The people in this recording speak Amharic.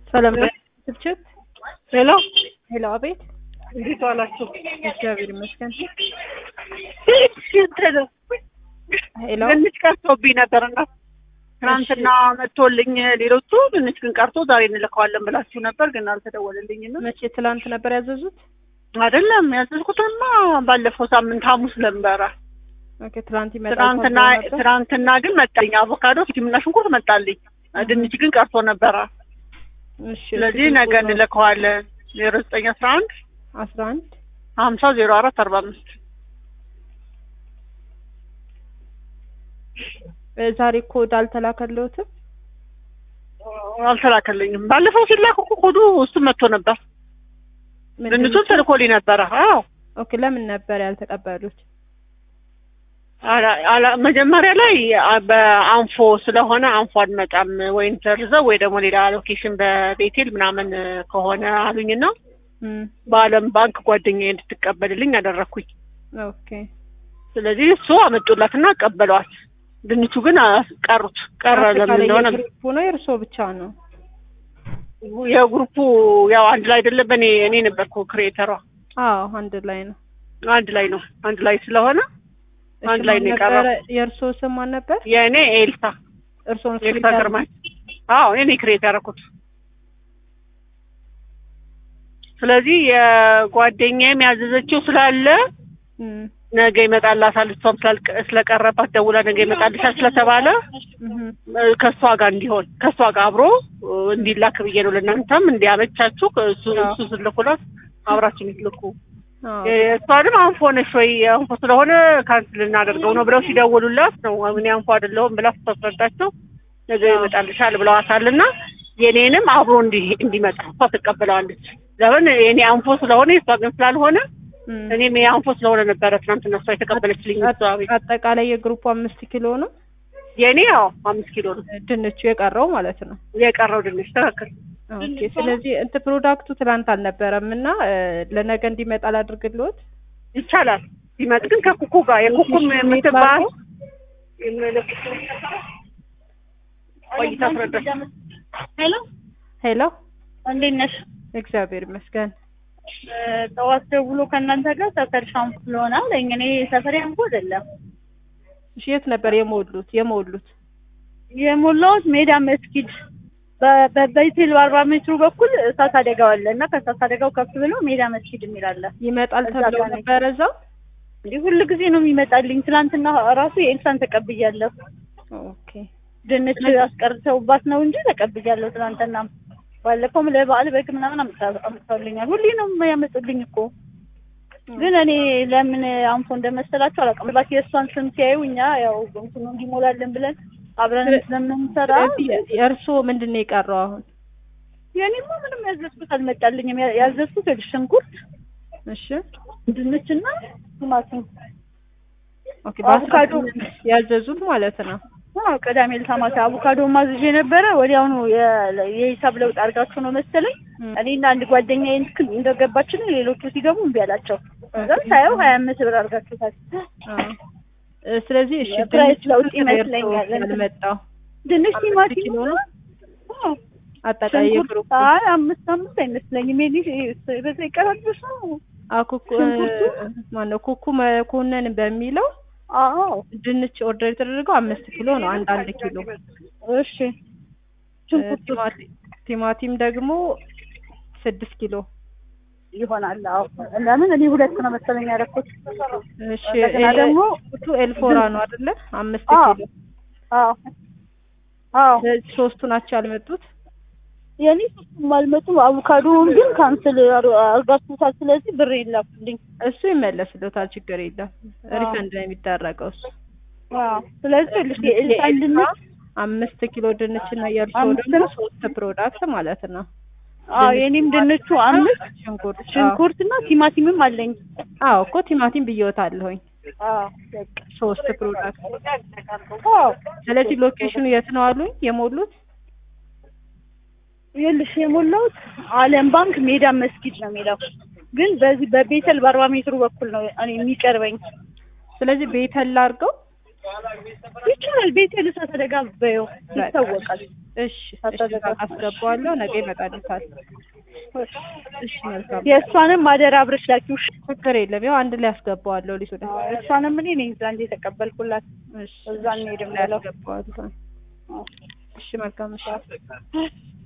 ሰላም ስልችት ሄሎ ሄሎ፣ አቤት። እንዴት ዋላችሁ? እግዚአብሔር ይመስገን። ሄሎ፣ ትንሽ ቀርቶብኝ ነበርና ትናንትና መጥቶልኝ ሌሎቹ ትንሽ ግን ቀርቶ ዛሬ እንልከዋለን ብላችሁ ነበር፣ ግን አልተደወለልኝም። መቼ? ትላንት ነበር ያዘዙት? አይደለም ያዘዝኩትማ ባለፈው ሳምንት ሐሙስ ነበረ። ኦኬ፣ ትላንት ይመጣል ትናንትና ተብሎ ነበር። ትናንትና ግን መጣልኝ። አቮካዶ፣ ቲማቲምና ሽንኩርት መጣልኝ። ድንች ግን ቀርቶ ነበረ። እሺ፣ ስለዚህ ነገ እንልከዋለን። ዜሮ ዘጠኝ አስራ አንድ አስራ አንድ ሀምሳ ዜሮ አራት አርባ አምስት ዛሬ ኮድ አልተላከልዎትም? አልተላከልኝም። ባለፈው ሲላክ እኮ ኮዱ እሱ መጥቶ ነበር። ምንድን ድንቹን ተልኮልኝ ነበረ። አዎ ኦኬ፣ ለምን ነበር ያልተቀበሉት? አላ- አላ- መጀመሪያ ላይ አ- በአንፎ ስለሆነ አንፎ አንመጣም ወይም ተርዘው ወይ ደግሞ ሌላ ሎኬሽን በቤቴል ምናምን ከሆነ አሉኝና እም፣ በዓለም ባንክ ጓደኛዬ እንድትቀበልልኝ አደረግኩኝ። ኦኬ፣ ስለዚህ እሱ አመጡላትና ቀበሏት። ድንቹ ግን አ- ቀሩት ቀረ። ለምን አጠቃላይ እንደሆነ የግሩፑ ነው የእርስዎ ብቻ ነው? የግሩፑ ያው አንድ ላይ አይደለም። እኔ እኔ ነበርኩ ክሬተሯ። አዎ፣ አንድ ላይ ነው። አንድ ላይ ነው። አንድ ላይ ስለሆነ እሺ፣ አንድ ላይ ማን ነው የቀረው። ነበረ? የእርስዎ ስም ማን ነበር? የእኔ ኤልሳ እርስዎን ኤልሳ ክሬተር- ግርማ። አዎ እኔ ክሬት ያደረኩት። ስለዚህ የጓደኛዬም ያዘዘችው ስላለ እም፣ ነገ ይመጣላታል እሷም ስላልቀ- ስለቀረባት ደውላ ነገ ይመጣልሻል ስለተባለ እም፣ እ፣ ከእሷ ጋር እንዲሆን ከእሷ ጋር አብሮ እ፣ እንዲላክ ብዬ ነው። ለእናንተም እንዲያመቻችሁ እሱ አዎ። እሱ ስልኩላት አብራችሁ የምትልኩ አዎ፣ እሷንም አንፎ ነሽ ወይ አንፎ ስለሆነ ካንስል እናደርገው ነው ብለው ሲደውሉላት ነው እኔ አንፎ አይደለሁም ብላ ስታስረዳቸው ነገ ይመጣልሻል ብለዋታልና የኔንም አብሮ እንዲ እንዲመጣ እሷ ትቀበለዋለች። ለምን የኔ አንፎ ስለሆነ የእሷ ግን ስላልሆነ እም። እኔም የአንፎ ስለሆነ ነበረ ትናንትና እሷ የተቀበለችልኝ። እሷ ቤት አጠቃላይ የግሩፑ አምስት ኪሎ ነው የኔ ያው አምስት ኪሎ ነው ድንቹ የቀረው ማለት ነው። የቀረው ድንች ትክክል። ኦኬ ስለዚህ እንትን ፕሮዳክቱ ትላንት አልነበረም እና እ፣ ለነገ እንዲመጣ ላድርግልዎት። ይቻላል ሲመጥ ግን ከኩኩ ጋር የኩኩም የምትባል ቆይታ አስረዳች። ሄሎ ሄሎ እንዴት ነሽ? እግዚአብሔር ይመስገን። ጠዋት ደውሎ ከእናንተ ጋር ሰፈር ሻምፑ ስለሆነ አለኝ። እኔ ሰፈር ያንኩ አይደለም እሺ የት ነበር የሞሉት የሞሉት? የሞላሁት ሜዳ መስጊድ በ- በቤቴል በአርባ ሜትሩ በኩል እሳት አደጋው አለ እና ከእሳት አደጋው ከፍ ብሎ ሜዳ መስጊድ የሚል አለ። ይመጣል እዛ ተብለው ጋር ነኝ። ነበረ እዛው። እንዲህ ሁል ጊዜ ነው የሚመጣልኝ። ትናንትና ራሱ የኤልሳን ተቀብያለሁ። ኦኬ ድንች አስቀርተውባት ነው እንጂ ተቀብያለሁ። ትናንትና ባለፈውም ለበዓል በግ ምናምን አምጥታ- አምጥተውልኛል። ሁሌ ነው የሚያመጡልኝ እኮ ግን እኔ ለምን አንፎ እንደመሰላቸው አላውቅም። ምናልባት የእሷን ስም ሲያዩ እኛ ያው እንትኑ እንዲሞላለን ብለን አብረን ስለምንሰራ ስለዚህ የእርስዎ ምንድን ነው የቀረው አሁን? የኔማ ምንም ያዘዝኩት አልመጣልኝም። ያ- ያዘዝኩት ይኸውልሽ ሽንኩርት፣ እሺ ድንችና ቲማቲም ኦኬ በአስራ አቮካዶ። ስምንት ያዘዙት ማለት ነው። አዎ ቅዳሜ ዕለት ማታ አቮካዶ ማዝዤ ነበረ። ወዲያውኑ የ- የሂሳብ ለውጥ አድርጋችሁ ነው መሰለኝ እም፣ እኔና አንድ ጓደኛዬ ልክ እንደገባችን ሌሎቹ ሲገቡ እምቢ አላቸው። ከዛም ሳየው ሀያ አምስት ብር አድርጋችሁታል። አዎ። እ፣ ስለዚህ እሺ የፕራይስ ድንቹ ለውጥ ስንት ነው ይመስለኛል። የእርስዎ ያልመጣው? ድንች አምስት ቲማቲም ኪሎ ነው? አዎ። አጠቃላይ ሽንኩርት የግሩፑ አይ አምስት አምስት አይመስለኝም። የኔ በዛ ይቀራልብሽ ነው። አኩኩ ማነው ኩኩ መኮንን በሚለው አዎ ድንች ኦርደር የተደረገው አምስት ኪሎ ነው። አንድ አንድ ኪሎ እሺ። ሽንኩርቱ ቲማቲ- ቲማቲም ደግሞ ስድስት ኪሎ። ይሆናል። አዎ ለምን እኔ ሁለት ነው መሰለኝ ያደረኩት። እሺ እንደገና ኤል- ደግሞ ቱ ኤልፎራ ነው አይደለ? አምስት አዎ ኪሎ። አዎ አዎ ስለዚህ ሶስቱ ናቸው ያልመጡት። የኔ ሶስቱም አልመጡም። አቮካዶውን ግን ካንስል አርጋችሁታል። ስለዚህ ብር ይላኩልኝ። እሱ ይመለስልዎታል፣ ችግር የለም። አዎ። ሪፈንድ ነው የሚደረገው እሱ። አዎ ስለዚህ ልሽ የኤልሳን ድንች አምስት ኪሎ ድንች እና የእርሶ አምስት ደግሞ ነው? ሶስት ፕሮዳክት ማለት ነው። አዎ የኔም ድንቹ አምስት ሽንኩርት አዎ። ሽንኩርትና ቲማቲምም አለኝ። አዎ እኮ ቲማቲም ብዬዎታለሁኝ። አዎ በቃ ሶስት ፕሮዳክት። አዎ ስለዚህ ሎኬሽኑ የት ነው አሉኝ የሞሉት? ይኸውልሽ የሞላሁት አለም ባንክ ሜዳ መስጊድ ነው የሚለው ግን በዚህ በቤተል በአርባ ሜትሩ በኩል ነው እኔ የሚቀርበኝ። ስለዚህ ቤተል አድርገው ይቻላል። ቤቴ ልሳት አደጋ በየው ይታወቃል። እሺ እሺ አስገባዋለሁ። ነገ ይመጣልታል። እሺ መልካም የእሷንም ማደር አብረሽ ላኪው። እሺ? ችግር የለም። ያው አንድ ላይ አስገባዋለሁ። ሊሱ እሷንም እኔ ነኝ እዛ እንደ የተቀበልኩላት እሺ እዛ እንሄድም ላይ ብለው አስገባዋለሁ። እሺ መልካም እሺ